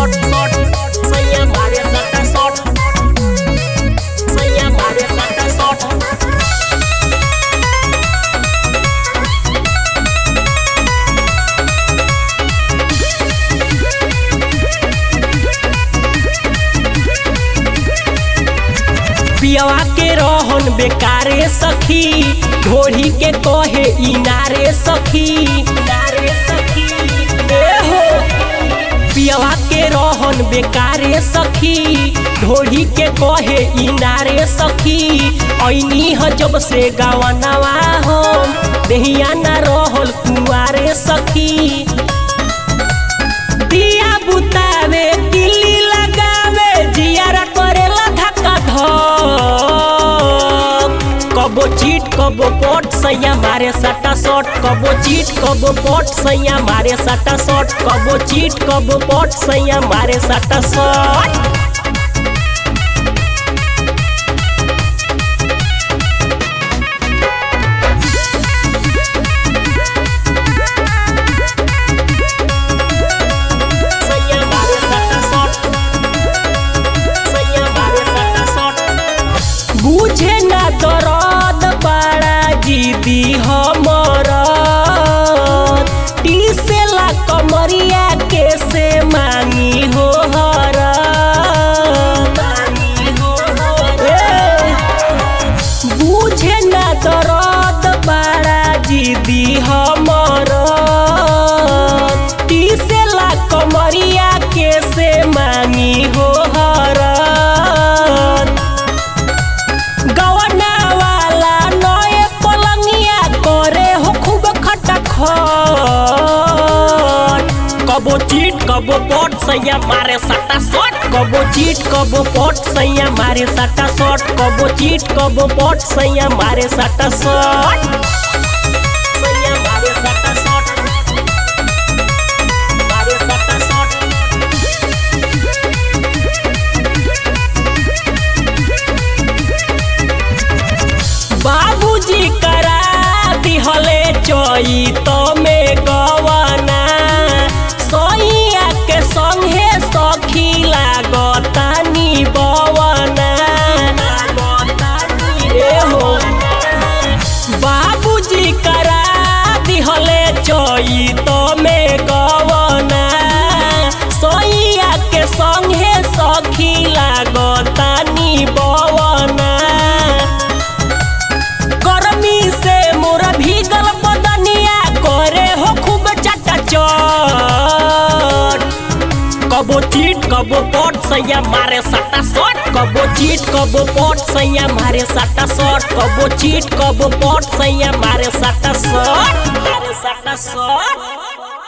shot shot सैया मारे सटा शॉट सैया मारे सटा शॉट पियवा के रहन बेकारे सखी ढोढ़ी के कहे इनारे सखी इनारे सखी ए हो पियवा के रहन बेकारे सखी ढोढ़ी के कहे इनारे सखी ऐनी ह जब से गवनवा हम देहिया न रहल कुआरे सखी दिया बुतावे किल्ली लगावे जियारा करेला धक्का धक कबो चीट कबो पट सैया मारे सटा शॉट कबो चीट कबो पट सैया मारे सटा शॉट कबो चीट कबो पट सैया मारे सटा शॉट सैया मारे सटा शॉट सैया मारे सटा शॉट बुझे ना दरद बड़ा जीदी हमर टीसेला कमरिया के से मांगी हो हर बुझे ना दरद बड़ा जीदी हमर टीसेला कमरिया के से मांगी हो हरत गवना वाला नए पलंगिया करे हो खूब खटखट कबो चीट कबो पट सैया मारे सटा शॉट कबो चीट कबो पट सैया मारे सटा शॉट कबो चीट कबो पट सैया मारे सटा शॉट सैया मारे सटा शॉट मारे सटा शॉट बाबूजी करा दिहले चई तो में गवना सैया के संगे सखी लागतानी बवना ए हो बाबूजी करा दिहले चई तो में गवना सैया के संगे सखी लागतानी बवना गर्मी से मोर भीगल बदनिया करे हो खूब चटा चट कबो चीट कबो पट सैया मारे सटा शॉट कबो चीट कबो पट सैया मारे सटा शॉट कबो चीट कबो पट सैया मारे सटा शॉट मारे सटा शॉट